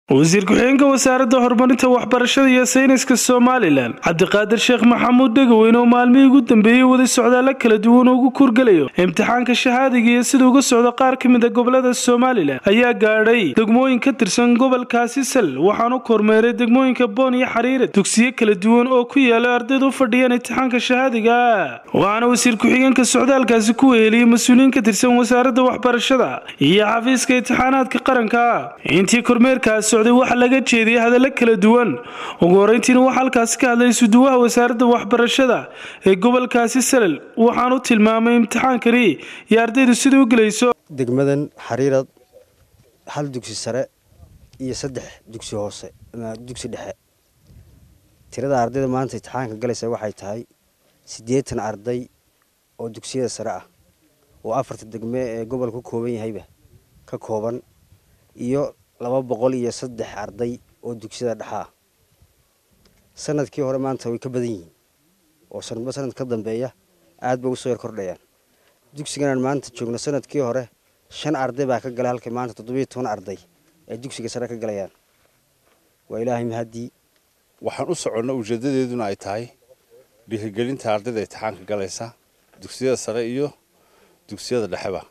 wasiir ku-xigeenka wasaaradda horumarinta waxbarashada iyo sayniska somalilan cabdiqaadir sheekh maxamuud dhegaweyne oo maalmihii ugu dambeeyey waday socdaalla kala duwan oo ugu kurgelayo imtixaanka shahaadiga iyo sida uga socda qaar ka mid a gobolada somalilan ayaa gaadhay degmooyin ka tirsan gobolkaasi sal waxaanu kormeeray degmooyinka boon iyo xariirad dugsiyo kala duwan oo ku yaala ardayda u fadhiyaan imtixaanka shahaadiga waxaana wasiir ku-xigeenka socdaalkaasi ku weheliyey mas-uuliyiin ka tirsan wasaaradda waxbarashada iyo xafiiska imtixaanaadka qaranka intii kormeerkaas socday waxaa laga jeediyay hadallo kala duwan ugu horeyntiina waxaa halkaasi ka hadlay isuduwaha wasaaradda waxbarashada ee gobolkaasi salal waxaanu tilmaamay imtixaankani iyo ardaydu sida u gelayso degmadan xariirad hal dugsi sare iyo saddex dugsi hoose dugsi dhexe tirada ardayda maanta imtixaanka galaysa waxay tahay siddeetan arday oo dugsiyada sare ah oo afarta degme ee gobolka ka kooban yahayba ka kooban iyo laba boqol iyo saddex arday oo dugsiyada dhexaa sanadkii hore maanta way ka badan yihiin oo sanadba sanad ka dambeeya aad bay ugu soo yar kordhayaan dugsiganaan maanta joogno sanadkii hore shan arday baa ka galay halkii maanta toddobiyo toban arday ay dugsiga sare ka galayaan waa ilaahay mahaddii waxaan u soconna ujeedadeeduna ay tahay dhiirigelinta ardayda imtixaanka galaysa dugsiyada sare iyo dugsiyada dhexeba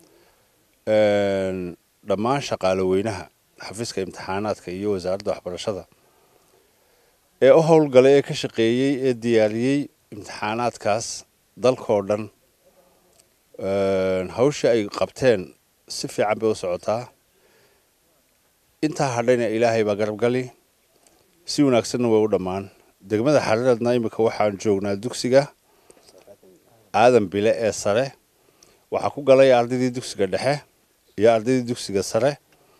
dhammaan shaqaale weynaha xafiiska imtixaanaadka iyo wasaaradda waxbarashada ee u howlgalay ee ka shaqeeyey ee diyaariyey imtixaanaadkaas dalkoo dhan hawshii ay qabteen si fiican bay u socotaa intaa hadhayna ilaahay baa garabgali si wanaagsanna way u dhammaan degmada xariiradna iminka waxaan joognaa dugsiga aadan bile ee sare waxaa ku galay ardaydii dugsiga dhexe iyo ardaydii dugsiga sare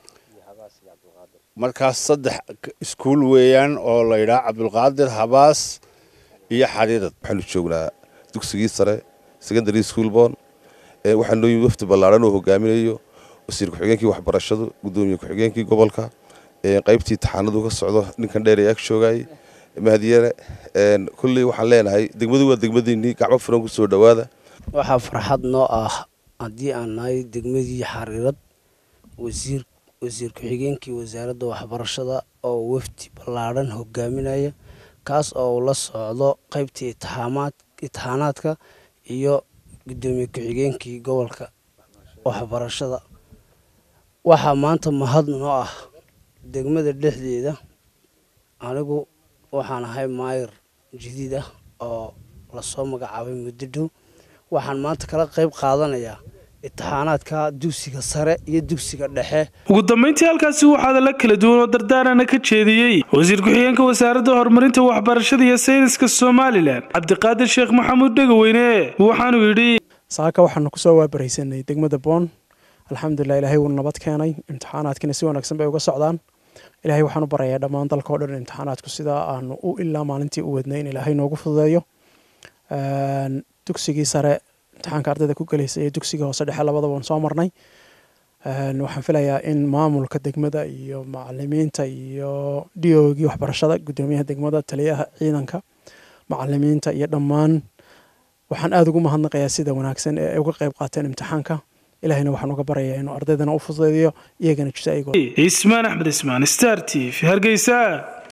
markaas saddex iskuul weeyaan oo la yidhaha cabdulqaadir habaas iyo xariirad waxaanu joognaa dugsigii sare secondary school boon waxaa noo yimi wafdi ballaaran oo hogaaminayo wasiir ku-xigeenkii waxbarashadu gudoomiye ku-xigeenkii gobolka qaybtii taxaanadu ka socdo ninkan dheer ee ag joogay mahdiyane kulley waxaan leenahay degmadu waa degmadiinii gacmo furan ku soo dhowaada waxaa farxad noo ah haddii aan nahay degmadii xariirad wasiir wasiir ku-xigeenkii wasaaradda waxbarashada oo wafdi ballaadhan hogaaminaya kaas oo uu la socdo qaybtii itixaanaadka iyo gudoomiye ku-xigeenkii gobolka waxbarashada waxaa maanta mahad noo ah degmada dhexdeeda anigu waxaan ahay maayir jadiid ah oo lasoo magacaabay muddo dhow waxaan maanta kala qayb qaadanayaa imtixaanaadka dugsiga sare iyo dugsiga dhexe ugu dambeyntii halkaasi waxaa hadalla kala duwan oo dardaarana ka jeediyey wasiir ku-xigeenka wasaaradda horumarinta waxbarashada iyo sayniska somalilan cabdiqaadir sheekh maxamuud dhegaweyne waxaanuu yidhi saaka waxaanu kusoo waabaraysanay degmada boon alxamdulilah ilaahay wuu nabad keenay imtixaanaadkina si wanaagsan bay uga socdaan ilaahay waxaan u barayaa dhammaan dalka o dhan imtixaanaadku sidaa aanu u ilaa maalintii u wadnay in ilaahay noogu fududeeyo dugsigii sare imtixaanka ardayda ku gelaysa iyo dugsiga hoose dhexe labadaba waan soo marnay waxaan filayaa in maamulka degmada iyo macalimiinta iyo diogii waxbarashada gudoomiyaha degmada taliyaha ciidanka macalimiinta iyo dhammaan waxaan aada ugu mahadnaqayaa sida wanaagsan ee ay uga qayb qaateen imtixaanka ilahayna waxaan uga barayaa inuu ardaydana u fududeeyo iyagana jisa ismaan axmed ismaan star t v hargeysa